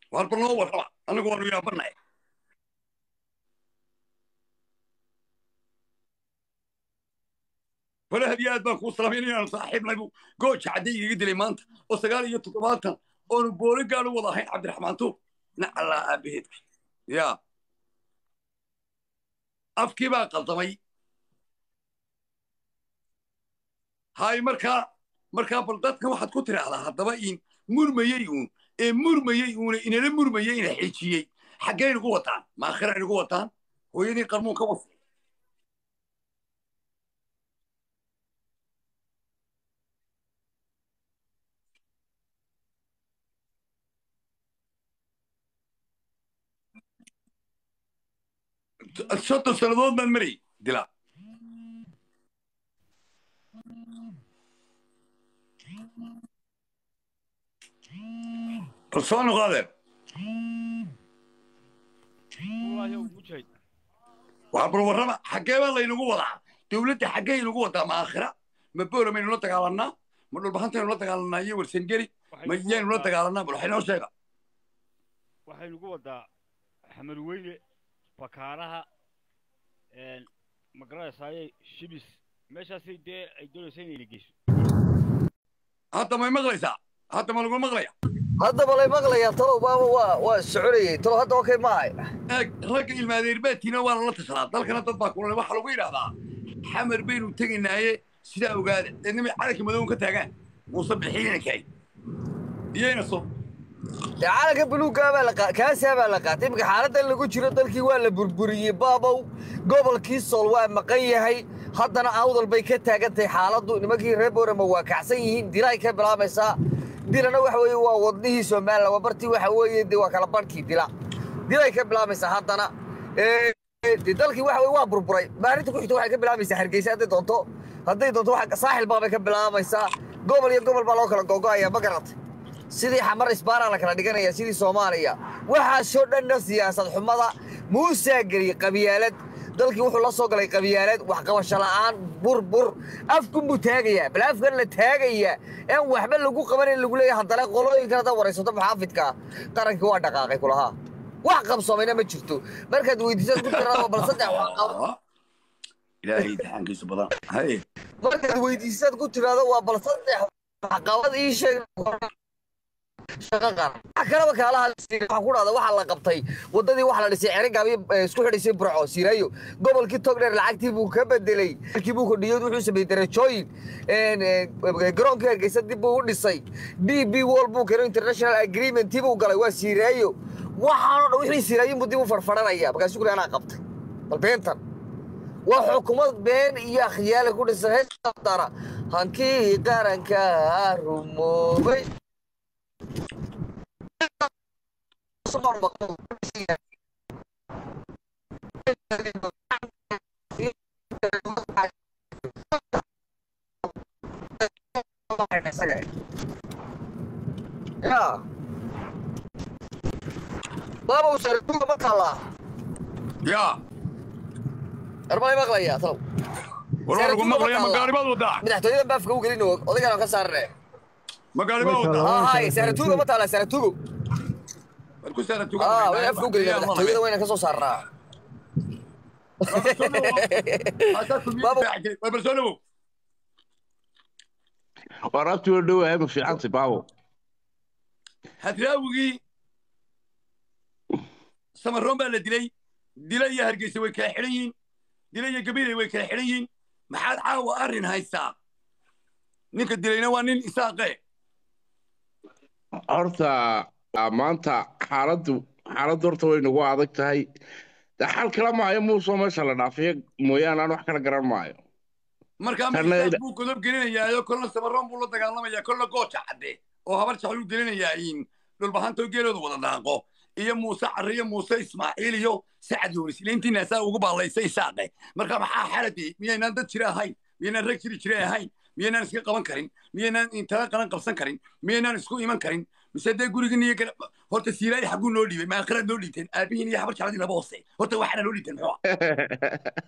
waar bal noo warraba anagu waanu yaabanahay falahaad iyo aad baan kuu salaamayn inaanu saaxiibnay buu gooja cadday igaga dilay maanta oo sagaal iyo toddobaatan oonu booli gaadhu wada ahayn cabdiraxmaan tuur nacallaa aabaheedka yaa afkii baa qaldamay hay markaa markaa bal dadkan waxaad ku tidhaahdaa haddaba in murmayey uun ee murmayey uuna inala murmayey ina xijiyey xaggay nagu wataan maakhira nagu wataan hooyadii qarmuun ka wasa soddon sannadood baan marayy dila bal soo noqo adeer waa bal warrama xaggee baa laynagu wadaa dowladda xaggay nagu wadaa ma aakhira ma boora maynu la dagaalannaa ma dhulbahantaynu la dagaalannaa iyo warsangeli ma yaynu la dagaalannaa bal waxay noo sheega waxay nagu wadaa xamar weyne bakaaraha magaranaysaayey shibis meeshaasay dee ay doonaysa inayna geyso hadda may maqlaysaa hadda ma lagu maqlaya haddaba lay maqlayaa talow baaba waa waa soconayey talow hadda okay maahay eeg ragga ilmaadeerbaadkiina waa lala tashadaa dalkana dad baa kulale waxaa lagu yidhaahdaa xamar baynu tegaynaaye sidaa ogaada deednimay calanka madowon ka taagaan muuse bixiina kay iyayna so dee calanka buluuggaa baa la qaa kaasaa baa la qaatay iminka xaaladdan lagu jiro dalkii waa la burburiyey baabow gobolkii sool waa maqan yahay haddana awdal bay ka taagan tahay xaaladdu nimankii reer boorama waa kacsan yihiin dilay ka bilaabaysaa dilana waxa weeye waa wadnihii somalilan waa bartii waxa weeye de waa kala barhkii dila dilay ka bilaabaysaa haddana de dalkii waxa weye waa burburay maalinta ku xigta waxay ka bilaabaysaa hargeysa hadday doonto hadday doonto waxa saaxil baabay ka bilaabaysaa gobol iyo gobol baa loo kala gogo'aya ma garatay sidii xamar isbaaraa la kala dhiganaya sidii soomaaliya waxaasoo dhanna siyaasad xumada muusaa geliyey qabyaalad dalkii wuxuu la soo galay qabyaalad waxqabasho la'aan burbur afkunbuu taagayaa bal afkan la taagayaa aan waxba lagu qabanin lagu leeyahay haddana qolooyinkan haddaad waraysato maxaafidka qarankii waa dhaqaaqay kulahaa wax qabsoomayna ma jirto markaad weydiisaad ku tirado bal saddex waxqab ilaahay imtixaankiisu badan haye markaad weydiisaad ku tirado waa bal saddex waxqabad ii sheeg shaqo qaran wax kalaba kaala hadlay waxaan ku dhahda waxaa la qabtay waddadii waxa la dhisay cerigaabi isku xidhaysay burco siirayo gobolkii togdheer lacagtii buu ka bedelay dalkii buu kordhiyey wuxuu sameeyey darajooyin garoonkii hargeysa dib buu u dhisay d b wall buu keenay international agreementii buu galay waa siiraayo waxaanoo dhan wixii siiraayin buu dib u farfaranaya markaasuu kuli anaa qabtay bal beentan waa xukuumad been iyo akhyaale ku dhisan heestara hankii qaranka rumoobay ya baba usaratuga ma taallaa yaa arbay maqlayaa talow war waa lagu maqlaya ma gaari baad wadaa madaxtooyadan baafka u gelin odaygaan aan ka saarne ma gaari baad wadaa hay saratuga ma taallaa saratugo war ku saara tuga ah wayna afka u gelina madaxtooyada wayna ka soo saarnaa waa bal soo dhawow waraabtii oo dhowahay ma fiicantay baabo hadraawigii samaroon baa la dilay dila iyo hargeysa way kala xidhan yihiin dila iyo gabiley way kala xidhan yihiin maxaad caawa arrin haystaa ninka dilayna waa nin isaaqe horta maanta xaaladdu xaaladdu horta way nagu adag tahay de xal kala maayo muusoo meesha la dhaafiyo mooyaane aan wax kala garan maayo markaa miisaas buu godob gelinayaayo kolna samaroon buu la dagaalamayaa kolna gooja cadde oo habar jacluu gelinayaa in dhulbahantoo geelooda wada daaqo iyo muuse carre iyo muuse ismaaciil iyo sacad yuunis ilaintiina saa ugu baallaysay isaaqe marka maxaa xaladi miyaynaan dad jira ahayn miyaynaan rag jiri jire ahayn miyaynaan iska qaban karin miyaynaan intala qalan qabsan karin miyaynaan isku iman karin mise dee gurigiin iyo horta siilaayi xagguu noo dhiibay maakhiraad noo dhiibteen aabihiin iyo habar jacladii laba hoose horta waxaana noo dhiibteen muxuu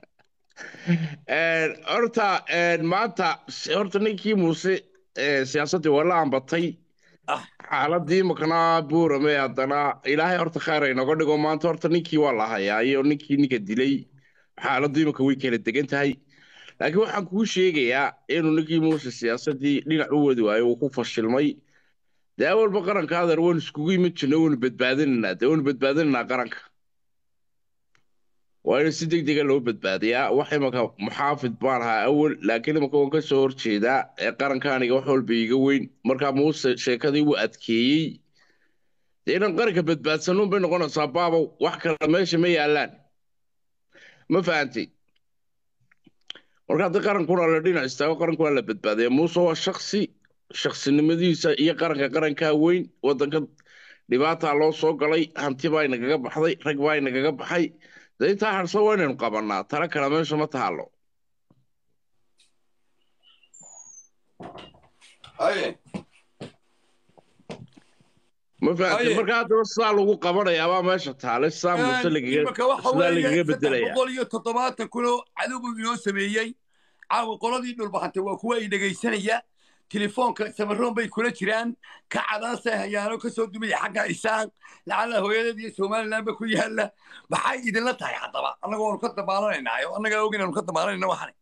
horta maanta horta ninkii muuse siyaasaddii waa la ambatay xaaladii makana buurame haddana ilaahay horta khayr aynaga dhigo maanta horta ninkii waa la hayaa iyo ninkii ninka dilay xaaladdu imaka way kala degan tahay laakiin waxaan kuu sheegayaa inuu ninkii muuse siyaasadii dhinac u wadi waayo uu ku fashilmay dee awalba qaranka adeer waynu iskugu imid jirna waynu badbaadinaynaa dee waynu badbaadinaynaa qaranka waa in si deg dega loo badbaadiyaa wax imaka muxaafid baan ahaa awal laakiin imaka waan ka soo horjeedaa ee qarankaaniga wax walba iiga weyn markaa muuse sheekadii wuu adkeeyey dee inaan qaranka badbaadsanuun bay noqonaysaa baabow wax kale meesha ma yaallaan ma fahantay marka haddii qarankuna la dhinac istaago qaranku waa la badbaadaya muuse waa shaksi shaksinimadiisa iyo qaranka qarankaa weyn waddanka dhibaataa loo soo galay hanti baa inagaga baxday rag baa inagaga baxay dee intaa harsan waa inaynu qabannaa tala kale meesha ma taalo haye ma fahamtay Aye. marka haddaba sidaa lagu qabanayaabaa meesha taale sidaa muuse lagaga imika waxa sidaa lagaga weeye saddex bedelaya boqol iyo toddobaatan kunoo cadowgu inoo sameeyey caawa qoladii dhulbaxantay waa kuwa ay dhegaysanaya telefoonka samaroon bay kula jiraan ka cadaasay hayaano ka soo dumaya xagga isaan lacala hooyadeed iyo somalilandba ku yaala maxay idinla tahay haddaba annaga waanu ka dabaalanaynayo annagaa og inaanu ka dabaalanayna waxan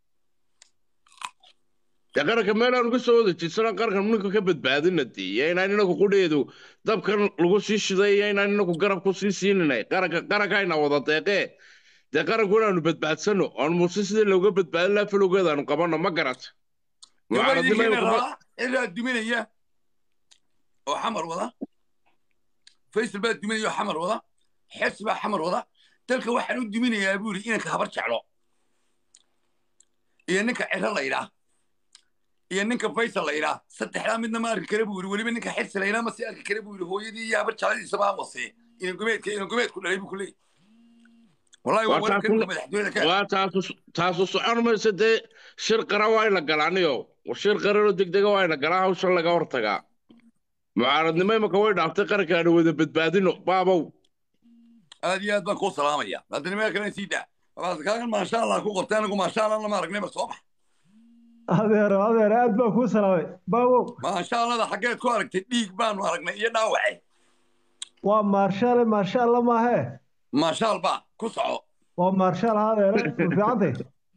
dee qaranka meelaanu ka soo wada jirsana qaranka ninka ka badbaadina dee iyo inaan inagu qudheedu dabkan lagu sii shiday iyo inaan inagu garab ku sii siininay qaranka qarankayna wada deeqee dee qaranku inaanu badbaadsano oon muuse sidii looga badbaadin lahaa falowgeedaanu qabanno ma garata mucaaradnimo gabaydiina kuma- rabaa cidaa duminaya oo xamar wada faysal baa duminaya oo xamar wada xes baa xamar wada dalka waxaan u duminayaa buu yidhi inanka habar jeclo iyo ninka ciro la yidhaah iyo ninka faysal la yidhaah saddexdaa midna ma arki kare buu yidhi weliba ninka xirsi la yidhaah ma sii arki kare buu yidhi hooyadii iyo habar jecladiisa baa wasee inan gumeedka inan gumeedku dhalay buu ku leeyahy wallahi waa Waa wararka taas- ninka madaxtooyada ka waa taasu taasu socon maysa dee shir qaran waa ina galaaniyo shir qaranoo degdega waa ina galaa hawshan laga hortagaa mucaaradnimo imaka way dhaaftay qaranka aanu wada badbaadino baabow aad iyo aad baan kuu salaamaya haddana meel kale sii daa wabaad kaagan maasha allah ku qortay anigu maasha allah lama aragnayba soo bax adeero adeero aad baan kuu salaamay baabow maasha allahda xaggeed ku aragtay dhiig baanu aragnay iyo dhaawace waa maarshaale maarshaalla maahee maashaal baa ku soco waa maarshaal ha adeero ma fiicantay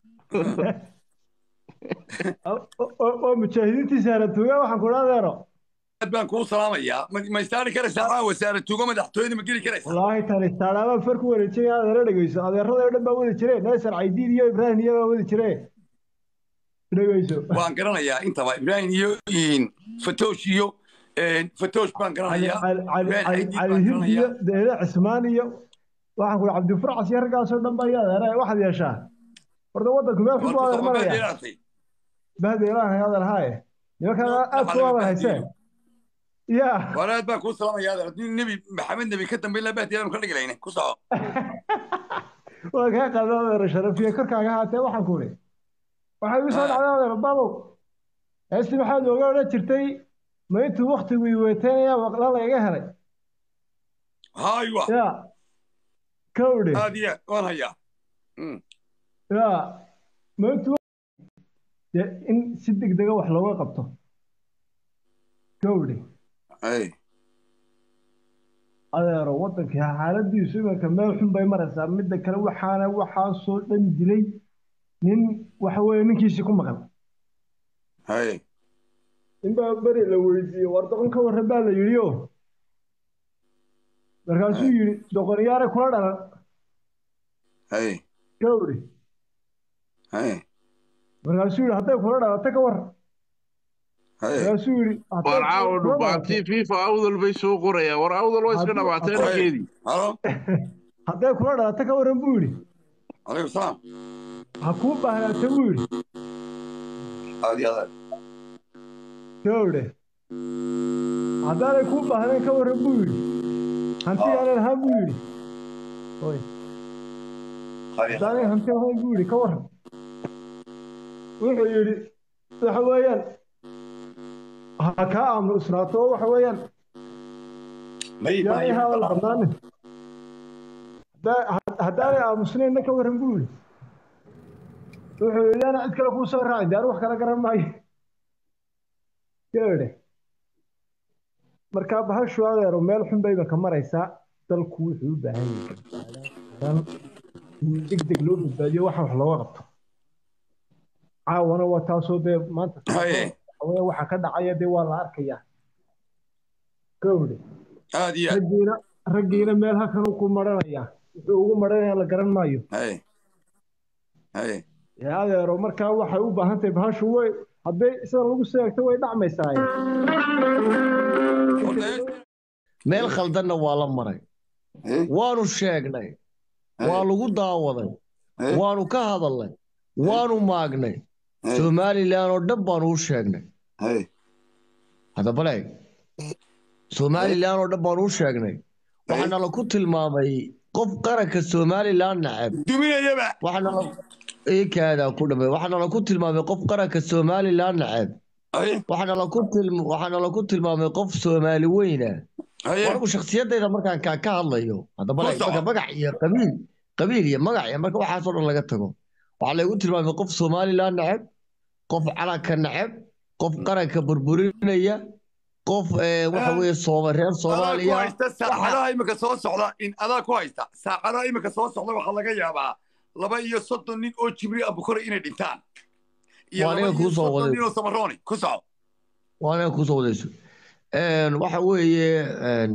oo oo mujaahidiintii saaratuuga waxaan ku dhaa adeero aad baan kuu salaamayaa ma ma istaari karaysaa caa wasaare tuugo madaxtooyada ma geli karaysaa wallaahi tani taadhaabaan far ku wareejinaya adeero dhegeyso adeerada oo dhan baa wadi jire neesar caydiid iyo ibraahim iyo baa wadi jire dhegeyso waan garanayaa intaba ibraahim iyo in fatoosh iyo fatoosh baan cali garanayaa cali cali Ibraahim Caydiid cali baan hind iyo garanayaa deele cismaan iyo waxaan ku dhaa cabdifurcas iyo raggaasoo dhan baa iyo adeera waxaad yeeshaa horta waddanku meel xun buu horta adeer soxobeed maraya yeelatay bahdeelahan adeer haaye nimankaa aad waxa ku laga adeer hayseen bahdiyo yaa waan aad baan kuu salaamayaa adeer haddii nebi maxamed nebi ka dambeyn la bahdiyaanu ka dhigi layne ku soco waa kaa qaada adeer sharafiye korkaaga haatee waxaan ku idhi waxay igu soo Ah. dhacday adeer babow heesti maxaad nooga odhan jirtay ma intuu waktigu iweeteynaya waqla layga helay haywa yaa kawdhe aad iyo aad waan hayaa Mm. yaa ma intuu dee in si degdega wax looga qabto kawdhe Ay. adeero waddankii xaaladiisu iminka meel xun bay maraysaa midda kale waxaana waxaasoo dhan dilay nin waxa weeye ninkiisii ku maqan Hay. in baa beri la weydiiyey war doqon ka warran baa la yidhi o markaasuu yidhi doqonyaare kula dhalan Hay. gawri Hay. markaasuu yidhi hadday kula dhalata ka warran Hay. markaasuu yidhi hadday war caawa kula dhubaantii dhalato fifa awdal bay soo qorayaan war awdal waa iska Hadduu- dhabaatay hadduu- raggeedii Halo. hadday kula dhalata ka warran buu yidhi Alaykum salaam. ha kuu baahnaata buu yidhi Aad iyo aad. gawre haddaanay kuu baahnayn ka warran buu yidhi hantigaanan ahaan buu yidhi Oy. Khayr. haddaanay hanti ahayn buu yidhi ka warran wuxuu yidhi waxa weeyaan ha kaa aamusnaato oo waxa weeyaan May yaa i hadal badnaanin Haddaa- haddaanay aamusnaynna ka warran buu yidhi wuxuu yidhi ana cid kale kuu soo raacin dee anu wax kala garan maayo gabadhe markaa bahashu adeero meel xun bay imanka maraysaa dalku wuxuu u baahan yahay badbaadaan in deg deg loo badbaadiyo waxa wax looga qabto caawana waa taasoo dee maanta Haye. hawada waxa ka dhacaya dee waa la arkayaa gawde aad iyo aad raggiina raggiina meel halkan ku maranaya wuxuu ugu maranaya la garan maayo haye haye ee adeero markaa waxay u baahan tahay bahashu way hadday sida lagu seegto way dhacmaysaa Horta hees- meel khaldanna waa la maray Eh, waanu sheegnay waa lagu daawaday eh, waanu ka hadalnay waanu maagnay eh, somalilan oo dhan baanu u sheegnay haye haddaba leeg somalilan oo dhan baanu u sheegnay waxaana laku tilmaamay qof qaranka somalilan nacab duminayaba waxaana la iikaada ku dhamay waxaana laku tilmaamay qof qaranka somalilan nacab haye waxaana laku tilm waxaana laku tilmaamay qof soomaali weyna haye anigu shakhsiyadayda markaan kaa ka hadlayo haddaba Ku leeg soco. marka magac iyo qabiil qabiil iyo magac iyo marka waxaasoo dhan laga tago waxaa laygu tilmaamay qof somalilan nacab qof calanka nacab qof qaranka burburinaya qof eh, waxa weeye sooma reer adaa ku soomaaliya haysta saacadaha imika soo socda in adaa ku haysta saacadaha imika soo socda waxaa laga yaabaa laba iyo soddon nin oo jibri abukore inay dhintaan iyo Waa laba aniga iyo kuu soo soddon waday. nin oo samarooni ku soco waa inaad kusoo wadayso Een, waxa weeye een,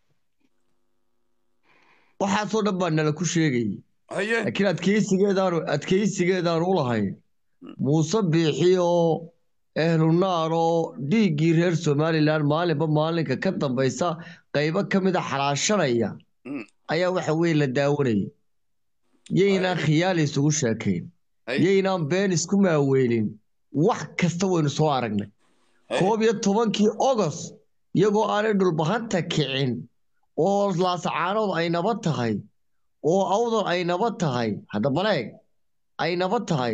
waxaasoo dhan baa nala ku sheegayay haye laakiin adkeysigeedaanu adkeysigeedaanu u lahayn muuse biixi oo ehlu naar oo dhiiggii reer somalilan maalinba maalinka ka dambaysa qaybo ka mida xalaashanaya Mm. ayaa waxa weeye la daawanayay yaynaan khiyaali isugu sheekayn Ay. yaynaan been isku maaweelin wax kasta waynu soo aragnay Ay. koob iyo tobankii ogos iyagoo aanay dhulbahanta kicin oo laasacaanood ay nabad tahay oo awdal ay nabad tahay hadda baleeg ay nabad tahay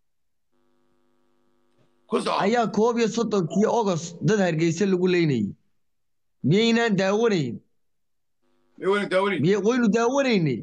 ku soco ayaa koob iyo soddonkii ogos dad hargeysa lagu leynayay miyaynaan daawanayn May wayna daawanin miy waynu daawanaynay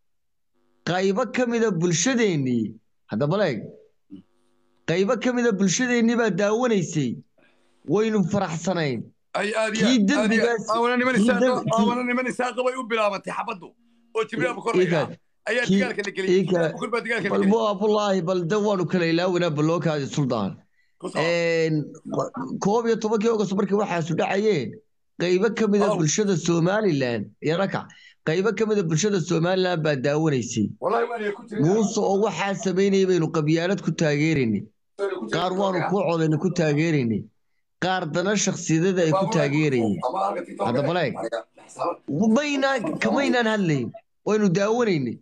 qaybo ka mida bulshadeennii hadda baleeg qaybo ka mida bulshadeennii baa daawanaysay waynu faraxsanayn ay aad kii iyo aad iyo dembigaas- awana niman kii isaaqa dembi- kii- awana niman isaaqa bay u bilaabantay xabaddu oo jibri abukor la Ika- yidhaha ayaa kii- dagaalka la geliyey ika- abukor baa dagaalka la bal geliyey mo abdullaahi bal de waanu kala ilaawanaa balookaadi suldaan ku soco Een, koob iyo tobankii ogos markii waxaasu dhacayeen qaybo ka mida Wow. bulshada somalilan iyo rakac qaybo ka mida bulshada somalilan baa daawanaysay wallahi waan ku jiray muuse oo waxaa samaynayay baynu qabyaalad ku taageeraynay qaar waanu ku codayna ku taageeraynay qaar dana shakhsiyadada ay ku taageerayeen Hadda baleeg. maynaan kamaynaan hadlayn waynu daawanaynay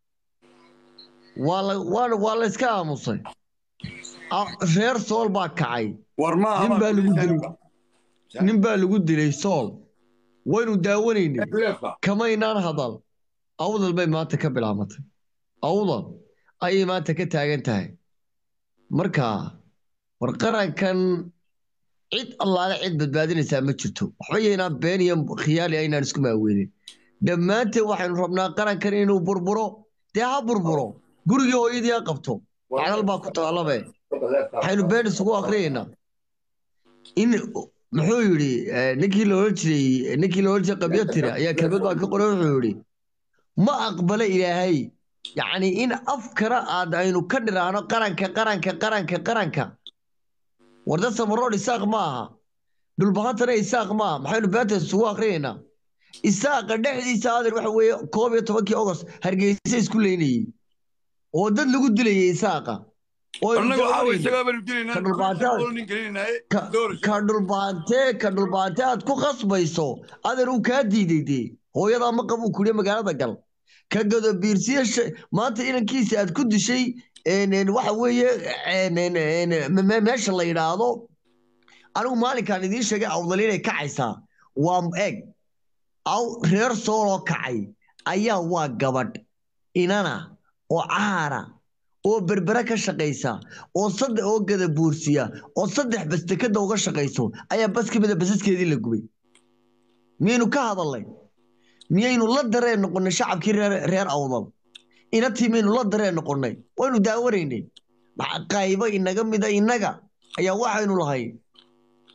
waa la waa waa la iska aamusay Ah, reer sool baa kacay war ma nin baa lagu dilay nin baa lagu dilay sool waynu daawanaynay kamaynaan hadal awdal bay maanta ka bilaabatay awdal ayay maanta ka taagan tahay marka war qarankan cid allaale cid badbaadinaysaa ma jirto waxba yaynaan been iyo khiyaali aynaan isku maaweelin dhammaanteen waxaynu rabnaa qarankan inuu burburo dee ha burburo gurigii hooyadii ha qabto cadal baa ku taalabe waxaynu been isugu akriyaynaa in muxuu yidhi eh, ninkii la oran jiray ninkii la oran jiray qabyatira ayaa kelmad baa ka qoray wuxuu yidhi ma aqbala ilaahay yacni in afkana aad aynu ka dhiraahno qaranka qaranka qaranka qaranka warda samaroon isaaq ma aha dhulbahantana isaaq ma aha maxaynu beenta isugu akriyaynaa isaaqa dhexdiisa aadan waxa weeye koob iyo tobankii ogos hargeysa isku leynayey oo dad lagu dilayay isaaqa oo aynu annaga waxaa daawanayno. isagaa baanu dilaynaa Ka dhulbaantaad. nin gelinaynaye ka doorasho ka dhulbaante ka dhulbaante aad ku khasbayso adan uu kaa diiday dee hooyadaa ma qabuu kuliya magaalada gal ka gado biirsiya shay- maanta inankiisa aad ku dishay een, een, waxa weeye een, een, een, me- me- meesha la yidhaahdo anigu maalinkaan idiin sheegay awdal inay kacaysaa waa eg aw reer sooloo kacay ayaa waa gabadh inana oo caara oo berbere ka shaqaysa oo saddex oo gada buursiya oo saddex bas dekada uga shaqayso ayaa bas ka mida basaskeedii la gubay miyaynu ka hadalnay miyaynu la dareen noqonnay shacabkii reer reer awdal inatii miyaynu la dareen noqonnay waynu daawanaynay maxa qaybo inaga mida innaga ayaa waxaynu lahay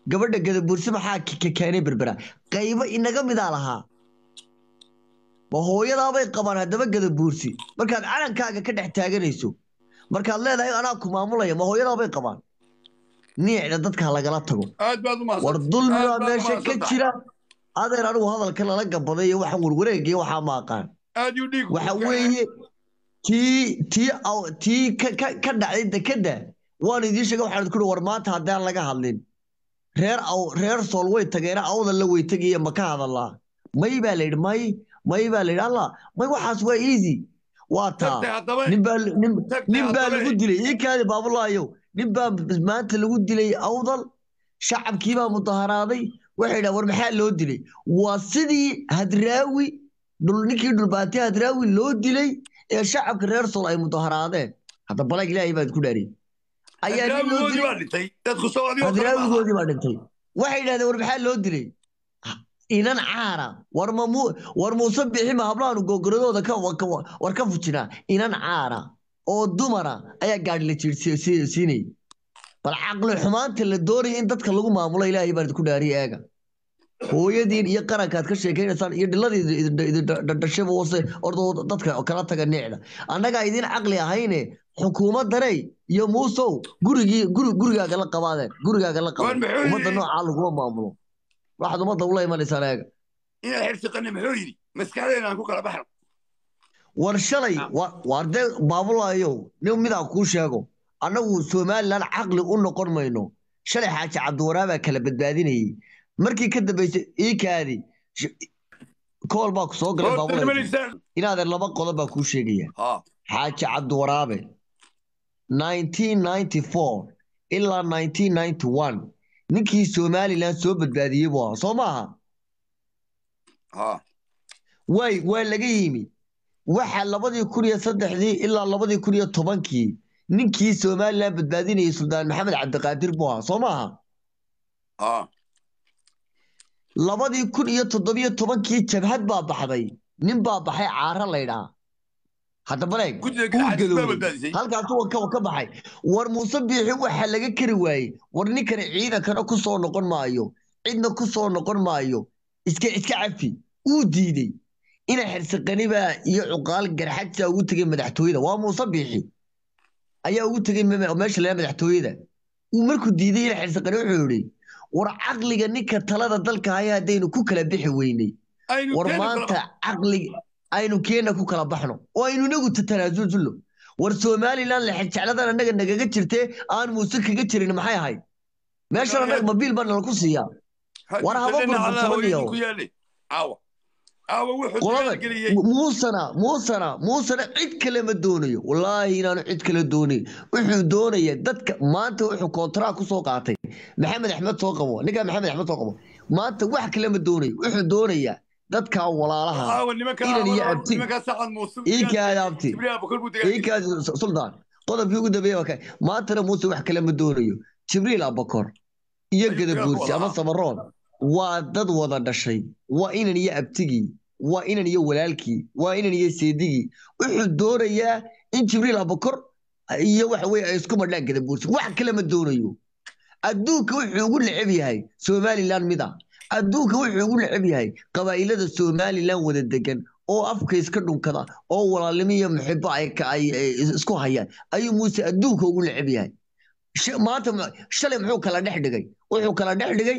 gabadha gadabuursi maxaa k- k- keenay berbera qaybo inaga midaa lahaa ma hooyadaabay qabaan haddaba gadabuursi markaad calankaaga ka dhex taaganayso markaad leedahay anaa ku maamulaya ma hooyadaabay qabaan niicda dadka lagala tago aad baad u mahadsan war dulmi baa meesha ka jira adeer anigu hadalka lala gabaday iyo waxaan warwareegaya waxaa ma aqaan aad yu dhiig waxa weeye tii tii aw- tii ka ka- ka dhacday dekedda waan idiin sheegay waxaan ku war maanta haddaan laga hadlin reer aw reer sool way tageena awda la way tegaya ma ka hadalaa may baa la yidhi may may baa la yidhi allah may waxaas waa easy waa taa tagtay haddaba nin baa nin Tagtay nin baa haddaba lagu eh. dilay ii kaadi baabulaayo nin baa maanta lagu dilay awdal shacabkii baa mudaharaaday waxay dhahan war maxaa loo dilay waa sidii hadraawi dhul ninkii dhulbaatay hadraawi loo dilay ee shacabka reer sol ay mudaharaadeen hadda balag ilaahay baad ku dhaariyey ayaa nin loo hadraawigoodii dilay baa dhintay dadku soo adigoo kale maaha. hadraawigoodii baa dhintay waxay yidhahdeen war maxaa loo dilay inan caara war ma mu war muuse bixi ma hablaanu gogoradooda ka ka- war ka fujinaa inan caara oo dumara ayaa gaadhi la jiirsiinayay bal caqli xumaanta la doonaya in dadka lagu maamulo ilaahay baan idinku dhaariye eega hooyadiin iyo qarankaad ka sheekaynaysaan iyo dhiladii dhashaba wase ordoo dadka kala taga nicda annagaa idin caqli ahayne xukuumaddaney iyo muusow gurigii guri gurigaaga la qabaadeen gurigaaga la War qabeen muxuu ummadda yidhi? noocaa laguma maamulo waxaad ummadda ula imanaysaan eega inaad xirsiqanni muxuu yidhi maskaxdeena aan ku kala baxno war shalay wa- waar dee baabulaayow nin midaa kuu sheego annagu somalilan caqli u noqon mayno shalay xaaji cabdiwaraabaa kala badbaadinayay markii ka dambaysay iikaadi kool baa ku soo galay Horta baabulaayo nimanaysaan inaadeer laba qodob baa kuu sheegaya ha xaaji cabdiwaraabe 1994 ilaa 1991 ninkii somalilan soo badbaadiyey buu ahaa soo maaha ha way waa laga yimi waxa labadii kun iyo saddexdii ilaa labadii kun iyo tobankii ninkii somalilan badbaadinayay suldaan maxamed cabdiqaadir buu ahaa soo maaha ha labadii kun iyo toddobiyo tobankii jabhad baa baxday nin baa baxay caara laydhaa hadda baleeg guddiga uu gacaajis baa gadoobay badbaadisay halkaasuu ka ka baxay war muuse biixi waxa laga kari waayey war ninkani ciidankana ku soo noqon maayo cidna ku soo noqon maayo iska iska cafi uu diidey ina xirsiqaniba iyo cuqaal garxajsa ugu tegay madaxtooyada waa muuse biixi ayaa ugu tegay me- meesha laa madaxtooyada uu markuu diiday ina xirsiqani wuxuu yidhi war caqliga ninka talada dalka haya haddaynu ku kala bixi weynay aynu war keeni maanta karo caqliga aynu keena ku kala baxno oo aynu inagu tanaasulno war somalilan lexejecladan annaga nagaga jirtee aan muuse kaga jirin maxay ahayd meeshan annaga mabiil baa nala ku siiyaa war haba burbursamaniyo. ku yaale caawa caawa wuxuu qolada dagaalgeliyey muusana muusana muusana cid kale ma doonayo wallaahi inaanu cid kale doonayn wuxuu doonaya dadka maanta wuxuu kontraa ku soo qaatay maxamed axmed soo qabo ninkaa maxamed axmed soo qabo maanta wax kale ma doonayo wuxuu doonayaa dadka walaalaha caawa nimankaa inan iyo caawa abti nimankaa sacad muuse ii kaada abti jibriil abukar buu dagaalgeliyey iikaas suldaan qodobkii ugu dambeeyey waa kay maantana muuse wax kale ma doonayo jibriil abakor iyo Ayuu gadabuursi ka ama wadaa. samaroon waa dad wada dhashay waa inan iyo abtigii waa inan iyo walaalkii waa inan iyo seedigii wuxuu doonayaa in jibriil abakor iyo waxa weye ay isku madhaan gadabuursi wax kale ma doonayo adduunka wuxuu ugu neceb yahay somalilan mid ah adduunka wuxuu ugu neceb yahay qabaa'ilada somalilan wada degan oo afka iska dhunkada oo walaalnimo iyo muxibo ay ka- ay ay isku hayaan ayuu muuse adduunka ugu neceb yahay Sh- maanta ma- shalay muxuu kala dhex dhigay wuxuu kala dhex dhigay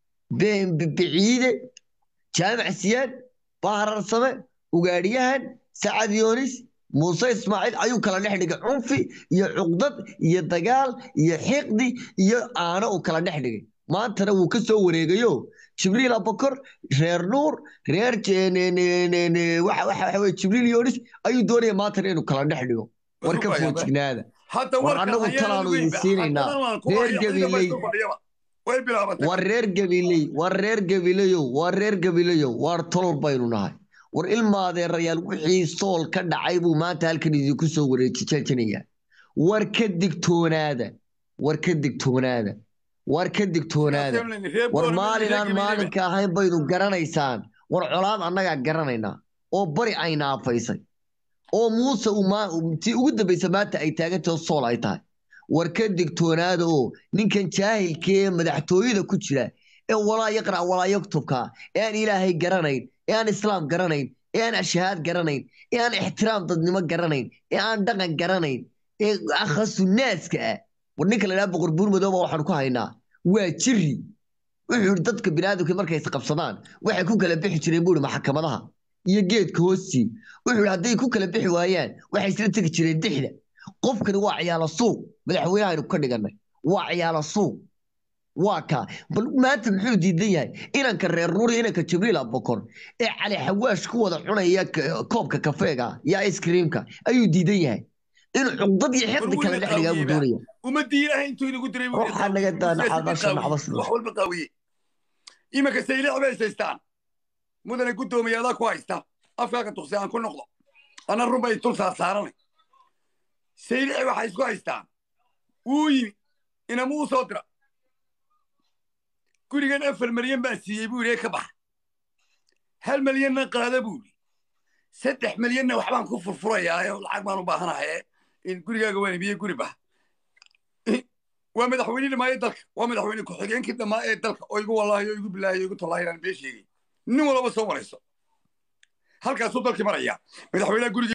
be- be- biciide jaamac siyaad bahararsame ugaadhiyahan sacad yoonis muuse ismaaciil ayuu kala dhex dhigay cunfi iyo cuqdad iyo dagaal iyo xiqdi iyo aano uu kala dhex dhigay maantana wuu ka soo wareegayo jibriil abakor reer nuur reer je- ne- ne- ne- ne- waxa waxa- waxa weye jibriil yoonis ayuu doonaya maantana inuu kala dhex dhigo war ka foojignaada hadda war warkan annagu hayaan talaanu weyn idin ba. siinaynaa. Haddana waan ku Reer haya, ciidan baa Gabiley. isku fadhiyaba. way bilaabatay war reer gabiley war reer gabileyow war reer gabileyow waar tolol baynu nahay war ilmaadeerayaal wixii sool ka dhacay buu maanta halkan idinku soo wareejijajinaya war ka digtoonaada war ka digtoonaada war ka digtoonaada Reer war Boorama iyo maalin reer aan Gabiley ba. maalinka ahayn baynu garanaysaan war colaad annagaa garanaynaa oo bari ayna afaysay oo muuse uu maa- tii ugu dambaysa maanta ay taagantahay oo sool ay tahay war ka digtoonaada oo ninkan jaahilka ee madaxtooyada ku jira ee walaa yaqrac walaa yaktubka ee aan ilaahay garanayn ee aan islaam garanayn ee aan ashahaad garanayn ee aan ixtiraam dadnimo garanayn ee aan dhaqan garanayn ee akhasu naaska ah war ninka la dhaha boqor buur madooba waxaan ku haynaa waa jiri wuxuu yidhi dadka biniaadamka markay isqabsadaan waxay ku kala bixi jireen buu yidhi maxkamadaha iyo geedka hoostii wuxuu yidhi hadday ku kala bixi waayaan waxay isla tegi jireen dixda qofkani waa ciyaalo suuq madaxweynaha aynu ka dhigannay waa ciyaalo suuq waa kaa bal maanta muxuu diidan yahay inanka reer nuuri inanka jibriil abokor ee cali xawaash ku wada cunaya k- koobka kafeega iyo ice creamka ayuu diidan yahay inuu cuqdad iyo xiqdi kale dhex dhigaa buu doonaya ummadii ilaahay intuu inagu diray buu Waxaa naga daana xabasha macbas leh. wax walba qaawiye imanka saylic bay haystaan mudane guddoomiyaada ku haysta afkaaga tuqsi aan ku noqdo ana run bay tul saarsaaranay saylici waxay isku haystaan wuu yimi inamuu soo dira gurigan afar malyan baan siiyey buu yidhi ka baxa hal malyanna qaada buu yidhi saddex malyanna waxbaan ku furfurayaa oo lacag baan u baahanahay in gurigaaga waan ibiye guri baha waa madaxweyne dhamaaye dalka waa madaxweyne ku-xigeenkii dhammaa ee dalka oo igu wallaahi oo igu bilaahi oo igu tallaahi inaan been sheegay nin walaba soo marayso halkaasuu dalkii maraya madaxweynaha guriga